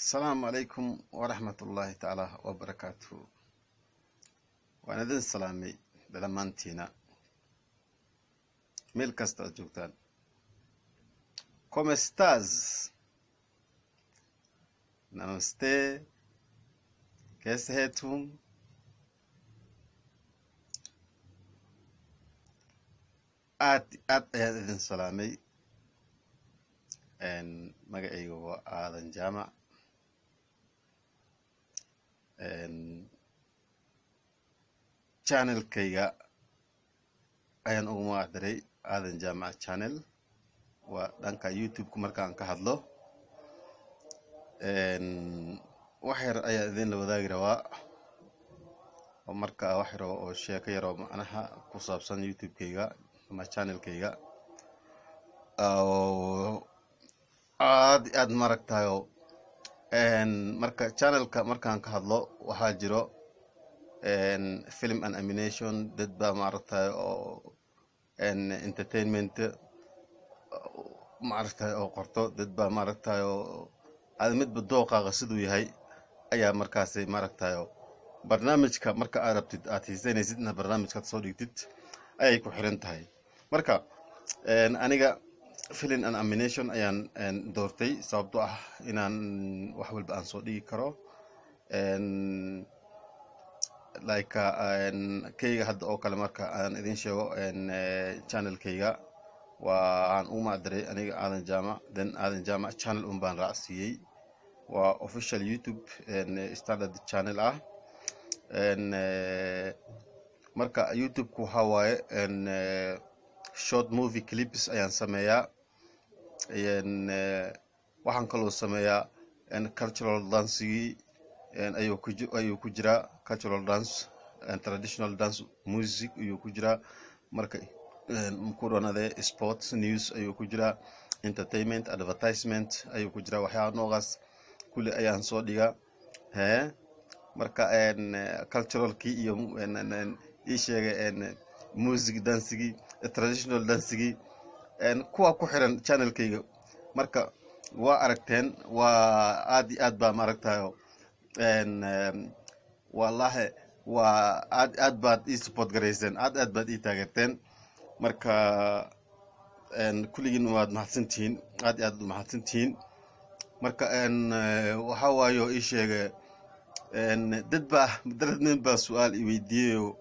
asalaamu calaykum waraxmat ullaahi tacaala wabarakaatuhu waan idin salaamay dhammaantiina meel kasta aad joogtaan comestas namaste keesaheetum aad aad ayaan idin salaamay magacayga waa aadan jaamac channelkayga ayaan ugu magac daray aadan jaamac channel waa dhanka youtube-ka markaan ka hadlo wax yar ayaa idinla wadaagi rabaa oo markaa wax yaro oo sheeko yaroo macnaha ku saabsan youtube-kayga ama channelkayga aad aad maaragtayo marka channelka markaan ka hadlo waxaa jiro film and amination dad baa maaragtay oo entertainment maaragtay oo qorto dad baa maaragtay oo aad midba dooqaaqa siduu yahay ayaa markaasi maaragtayo barnaamijka marka aad rabtid aad hiisanaysid inaad barnaamijkaad soo dhigtid ayay ku xiran tahay marka aniga filin and amination ayaan doortay sababto ah inaan wax walba aan soo dhigi karo like kayga hadda oo kale marka aan idin sheego channelkayga waa aan u macdaray aniga aadan jaamac then aadan jaamac channel un baan raacsiiyey waa official youtube standard channel ah marka youtube-ku waxaa waaye short movie clips ayaan sameeyaa waxaan kaloo sameeyaa cultural dancigii ayuu ku jiraa cultural dance traditional dance music ayuu ku jiraa marka ku dhanade sports news ayuu ku jiraa entertainment advertisement ayuu ku jiraa waxyaaba noocaas kulli ayaan soo dhigaa he marka culturalkii iyo ii sheegay music dancigii traditional dancigii kuwa ku xiran channelkayga marka waa aragteen waa aad iyo aad baa maaragtayo wallahi waa aad aad baad ii support garayseen aad aad baad ii taageerteen marka kulligiin waad mahadsantihiin aad iyo aad mahadsantihiin marka waxaa waayo ii sheega dad baa dad nin baa su-aal i weydiiyeyo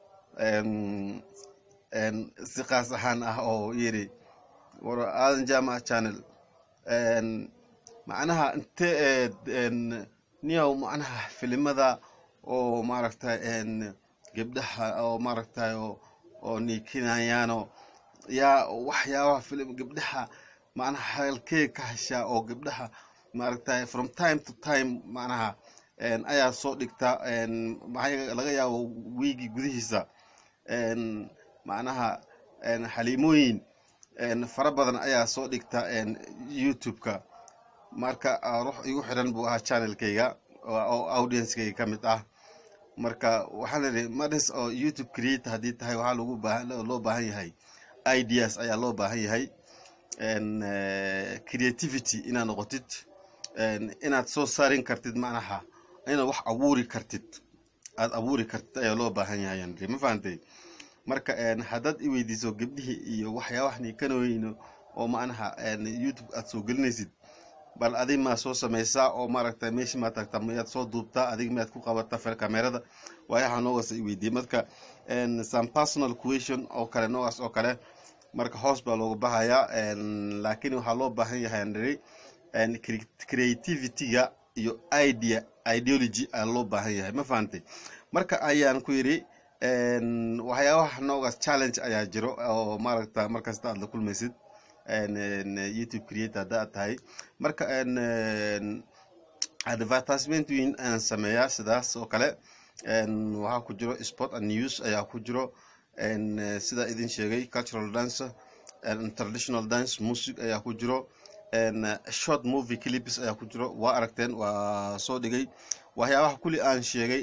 si kaas ahaan ah oo yiri war aadan jaamac channel macnaha inte niyow macnaha filimada oo maaragtay gebdhaha oo maaragtay oo niikinayaano yaa waxyaabaha filim gebdhaha macnaha halkee ka heshaa oo gebdhaha maaragtay from time to time macnaha ayaa soo dhigta maxaa laga yaabo wiigi gudihiisa macnaha xaliimooyin fara badan ayaa soo dhigta youtube-ka marka ruux igu xiran buu ahaa channelkayga oo audiencekayga ka mid ah marka waxaan idhi madis oo youtube creator haddii tahay waxaa logu baahan loo baahan yahay ideas ayaa loo baahan yahay creativity inaad noqotid inaad soo saarin kartid macnaha inaad wax abuuri kartid aad abuuri kartid ayaa loo baahan yahay ma fahantay marka haddaad i weydiiso gebdhihii iyo waxyaabaha niikanooyno oo macnaha youtube aad soo gelinaysid bal adig maa soo samaysaa oo maaragtay meeshii maa tagtaa miyaad soo duubtaa adig miyaad ku qabataa fer kamerada waayaha noogaas i weydiiyey marka some personal question oo kale noogaas oo kale marka hoos baa looga bahayaa laakiin waxaa loo baahan yahay andhiri creativity-ga iyo idea ideology ayaa loo baahan yahay ma fahantay marka ayaan ku yidhi waxyaabaha noogaas challenge ayaa jiro oo maaragta markasta aad la kulmaysid youtube creator hadda aad tahay marka advertisement weyn ayaan sameeyaa sidaas oo kale waxaa ku jiro sport and news ayaa ku jiro sida idin sheegay cultural dance traditional dance music ayaa ku jiro short movie clips ayaa ku jiro waa aragteen waa soo dhigay waxyaabaha kulli aan sheegay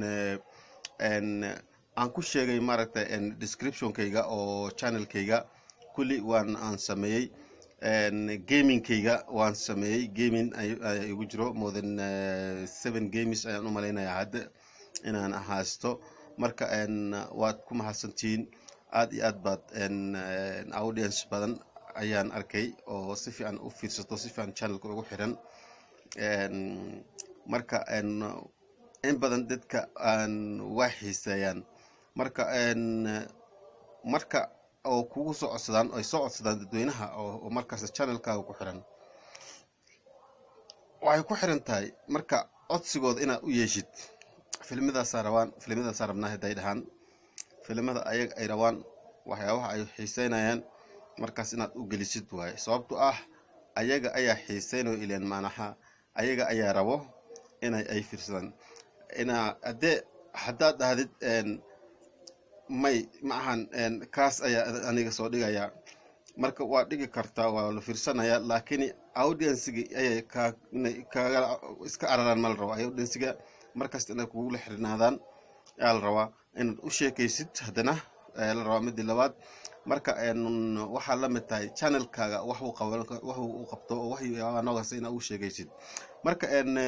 aan ku sheegay maaragtay descriptionkayga oo channelkayga kulli waan aan sameeyey gamingkayga waan sameeyey gaming ayaa igu jiro more than seven games ayaan u malaynayaa hadda inaan haysto marka waad ku mahadsantihiin aad iyo aad baad audience badan ayaan arkay oo si fiican u fiirsato si fiican channelka ugu xiran marka in badan dadka waa xiiseeyaan marka marka oo kugu soo codsadaan ay soo codsadaan dadweynaha oo markaas channelkaaga ku xiran waxay ku xiran tahay marka codsigooda inaad u yeeshid filmadaasaa rabaan filmadaasaa rabnaa hadday dhahaan filimada ayaga ay rabaan waxyaabaha ay xiiseynayaan markaas inaad u gelisid waaye sababto ah ayaga ayaa xiiseynayo ileen maanaha ayaga ayaa rabo inay ay fiirsadaan inaa haddee haddaad dhahdid may ma ahan kaas ayaa aniga soo dhigaya marka waa dhigi kartaa waa la fiirsanaya laakiin audiensiga ayay kaga iska araraan ma la rabo audiensiga markasta inay kugula xirnaadaan ayaa la rabaa inaad u sheekaysid haddana ayaa la rabaa midii labaad marka waxaa la mid tahay channelkaaga wax uu qaban wax uu qabto oo waxyaabaha noogaas inaad u sheegaysid marka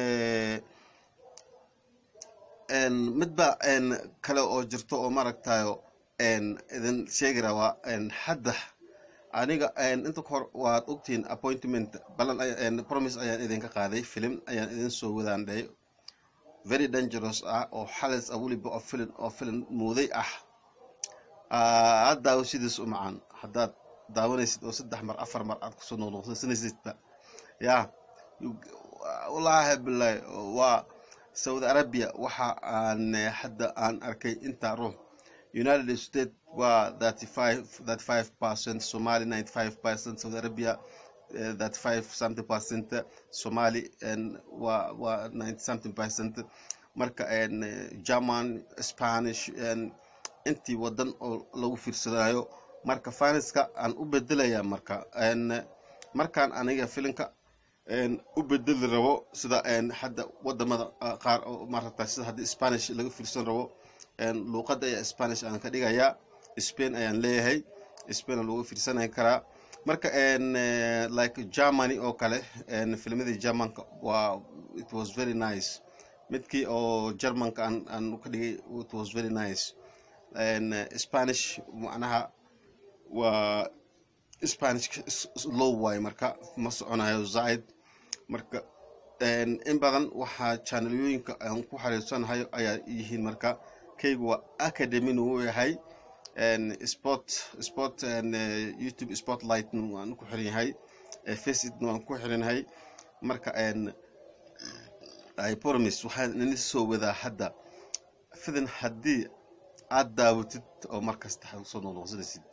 midba kale oo jirto oo maaragtayo idin sheegi rabaa hadda aniga inta kahor waad ogtihiin appointment balan promise ayaan idinka qaaday film ayaan idin soo wadaan dhahay very dangerous ah oo xalis ah weliba oo filin oo filin muuday ah aad daawo sidiis u macaan haddaad daawanaysid oo saddex mar afar mar aad kusoo noqnoqsanaysidba ya wallaahi bilahi waa saudi arabia waxa aan hadda aan arkay intaa ruux united states waa thirty five thirty five percent somali ninety five percent saudi arabia that five something percent somali waa waa ninety something percent marka german spanish intii wadan oo lagu fiirsanayo marka faniska aan u bedelaya marka markaan aniga filinka u bedeli rabo sida hadda wadamada qaar oo maarata sida haddii spanish laga fiirsan rabo luuqada ayaa spanish aan ka dhigayaa spain ayaan leeyahay spain aa lagu fiirsanay karaa marka like germany oo kale filmadii germanka waa it was very nice midkii oo germanka aan aan ka dhigay it was very nice spanish macnaha waa spanish low waay marka ma soconayo zaid marka in badan waxaa channelyooyinka aan ku xariirsanahay ayaa yihiin marka kaygu waa academy uu yahay sport sport youtube spotlight waan ku xiran yahay faceit waan ku xiranyahay marka i promise waxaan ini soo wadaa hadda fidan haddii aad daawatid oo markasta waxaad usoo noqnoqsanaysid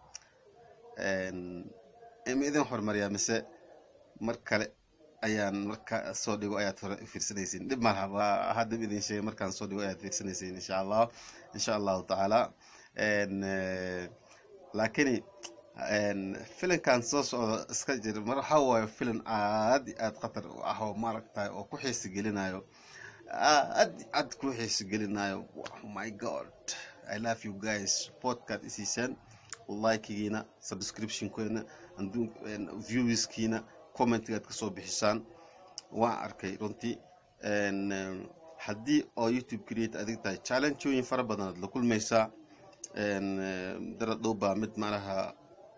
ma idin horumariyaa mise mar kale ayaan marka soo dhigo ayaad hore fiirsanaysiin dhib malaha waa hadda idin sheegay markaan soo dhigo ayaad fiirsanaysiin insha allah insha allahu tacaala laakiin filinkan soo socda iska jir mar waxa waayo filin aad i aad khatar u ah oo maaragtay oo ku xiisi gelinayo aad aad ku xiisi gelinayo oh my god i love you guys podcast isiisaan likegiina subscriptionkeena viewiskiina commentigaad kasoo bixisaan waan arkay runtii haddii oo youtube create adig tahay challengeooyin fara badanaad la kulmaysaa darad dhow baa mid malaha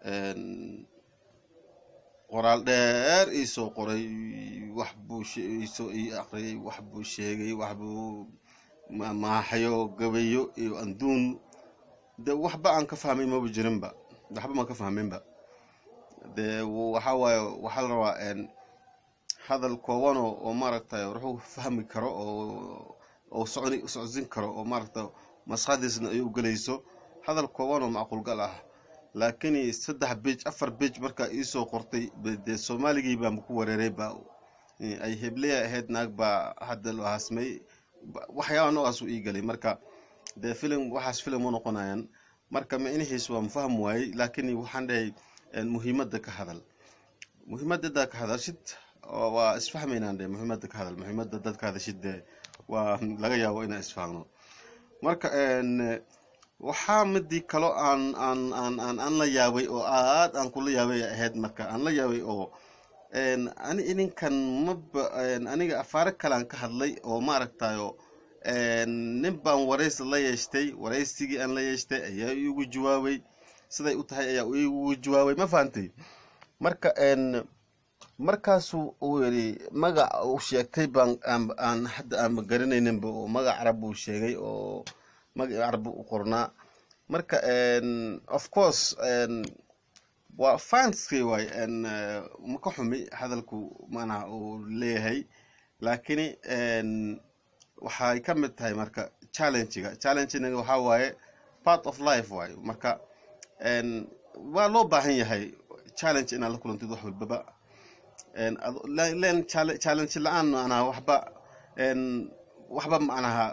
qoraal dheer iisoo qoray wax buu isoo ii aqriyay wax buu sheegay wax buu maaxayo gabayo iyo anduun de waxba aan ka fahmay maba jirinba waxba maan ka fahminba de waxa waaye waxaa la rabaa hadal koobano oo maaragtay wuxuu fahmi karo oo oo soconi socodsin karo oo maaragta maskaxdiisna ay u gelayso hadal kooban oo macquulgal ah laakiin saddex bej afar bej markaa iisoo qortay dee soomaaligii baan ku wareeray ba ay hebleya ahayd naag baa hadda loo hasmay waxyaaba noocaas u ii galay marka dee filim waxaas filim u noqonayaan marka micnihiis waa mafaham waayey laakiin waxaan dhahay muhiimadda ka hadal muhiimadada ka hadashid waa isfahmaynaan de muhiimadda ka hadal muhiimadda dadka hadashid dee waa laga yaabo inaan isfahmno marka waxaa midii kalo aan aan aan aan aan la yaabay oo aad aan kula yaabay ahayd marka aan la yaabay oo ani idinkan maba aniga afaare kalean ka hadlay oo maaragtayo nin baan waraysi la yeeshtay waraysigii aan la yeeshtay ayaa igu jawaabay siday u tahay ayaa igu jawaabay ma fahantay marka markaasuu uu yidhi magac uu sheegtay baan aan hadda aanba garanayninba oo magac carab buu sheegay oo magac carab u qornaa marka of course waa fanskay waay maka xumi hadalku manaha uu leeyahay laakini waxay ka mid tahay marka challengega challengena waxaa waaye part of life waaye marka waa loo baahan yahay challenge inaad la kulantid wax walbaba len challenge la-aan manaha waxba waxba manaha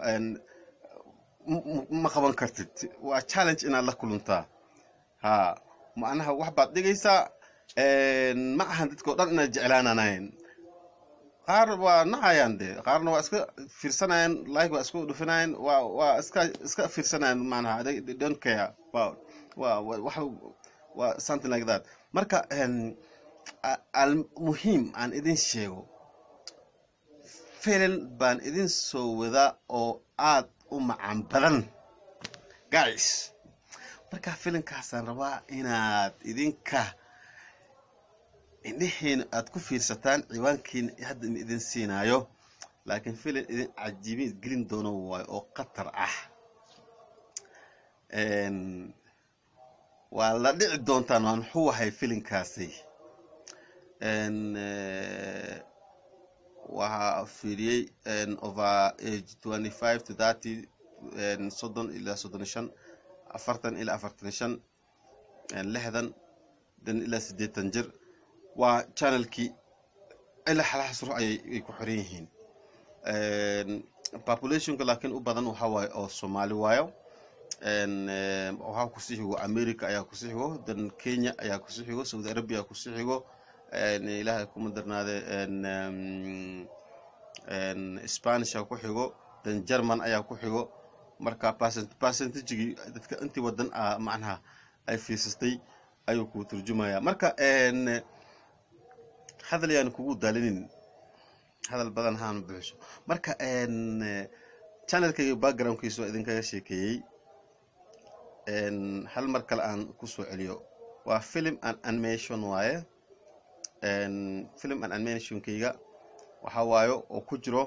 ma qaban kartid waa challenge inaad la kulantaa ha macnaha wax baad dhigaysaa ma ahan dadkao dhan inaad jeclaananayn qaar waa nacayaan de qaarna waa iska fiirsanayaan like waa isku dhufinayan waa waa iska iska fiirsanayaan manaha they don't care waa waa wax waa something like that marka almuhiim aan idin sheego filan baan idin soo wadaa oo aad u macaan badan guys marka filinkaasaan rabaa inaad idinka indhihiina aad ku fiirsataan ciwaankiina hadda in idin siinaayo laakiin filan idin cajiibin gelin doono waayo oo khatar ah waa la dhici doontaan waan muxuu ahay filinkaasi waxaa fiiriyey over age twenty five to thirty soddon ilaa soddon shan afartan ilaa afartan shan lixdan dan ilaa siddeetan jir waa channelkii ilaa xalaxas ruux ayay ku xiran yihiin populationka laakiin u badan waxaa waaye oo soomaali waayo waxaa kusii xigo america ayaa kusii xigo dan kenya ayaa kusii xigo saudi arabia ayaa kusii xigo ilaahay kuma darnaade spanish aa ku xigo dan german ayaa ku xigo marka percentagigii dadka intii wadan a macnaha ay fiirsastay ayuu ku turjumaya marka hadal yaan kugu daalinin hadal badan haan buuxso marka channelkayga backgroundkiisa waa idinkaga sheekeeyey hal mar kale aan kusoo celiyo waa film and animation waaye film and animationkayga waxaa waayo oo ku jiro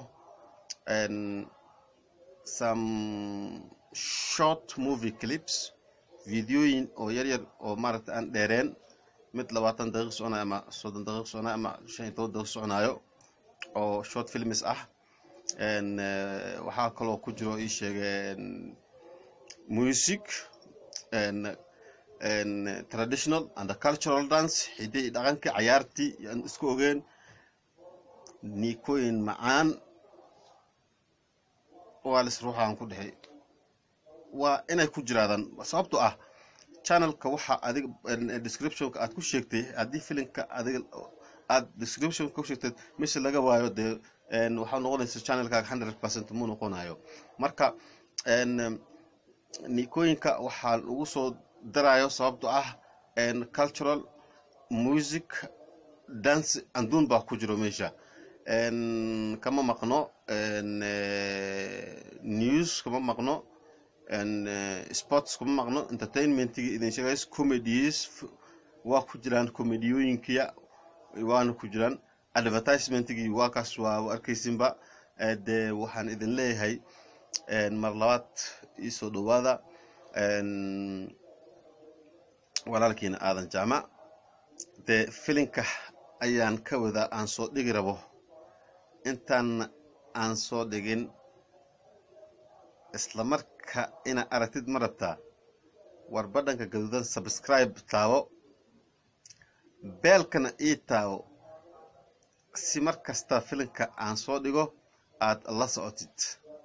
some short movie clips videoyin oo yar yar oo maaragta aan dheereen mid labaatan daqiiq soconayo ama soddon daqiiq soconayo ama shan iyo toban daqiiq soconayo oo short films ah waxaa kaloo ku jiro ii sheegay music traditional and cultural dance xidii dhaqanka cayaartii aan isku ogeen niikooyin macaan waa lis ruuxaan ku dhexay waa inay ku jiraadaan sababto ah channelka waxa adiga descriptionka aad ku sheegtay haddii filimka adiga aad descriptionka ku sheegtay meesha laga waayo dee waxaa noqonaysa channelkaaga hundred percent muu noqonayo marka niikooyinka waxaa ugu soo darayo sababto ah cultural music dance anduun baa ku jiro meesha kama maqno news kama maqno sports kama maqno entertainmentigi idin sheegays comedies waa ku jiraan comediyooyinkiya waana ku jiraan advertisementigii waa kaas waa arkaysinba dee waxaan idin leeyahay mar labaad iisoo dhowaada walaalkiina aadan jaamac dee filinka ayaan ka wadaa aan soo dhigi rabo intaan aan soo dhigin isla marka inaad aragtid ma rabtaa war badhanka gaduudan subscribe taabo beelkana ii taabo si mar kasta filinka aan soo dhigo aad la socotid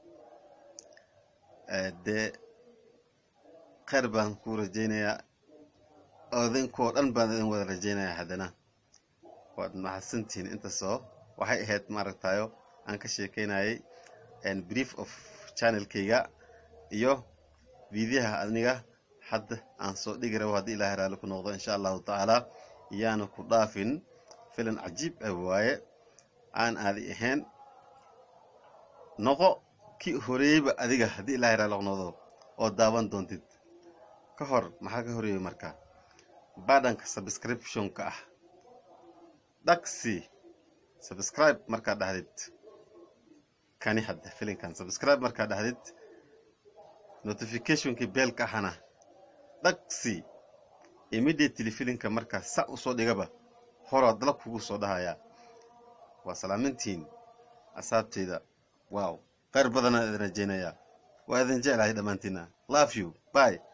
dee kheyr baan ku rajaynayaa idinkoo dhan baan idin wada rajaynayaa haddana waad mahadsantihiin intaasoo waxay ahayd maaragtayo aan ka sheekeynayay brief of channelkayga iyo fiidiyaha aniga hadda aan soo dhigi rabo haddii ilaahay raali ku noqdo insha allahu tacaala iyaana ku dhaafin filan cajiib ah waaye aan aadi ahayn noqo kii horeeyeyba adiga haddii ilaahay raali ku noqdo oo daawan doontid ka hor maxaa ka horeeyey marka badhanka subscriptionka ah dhagsi subscribe markaa dhahdid kani hadda filinkan subscribe markaa dhahdid notificationkii beelka ahana dhagsi immediately filinka markaa sa usoo dhigaba horaa dalab kugu soo dhahayaa waa salaamintiin asaabteyda wow kheyr badanaa idin rajeynayaa waa idin jeclahay dhammaantiina love you bye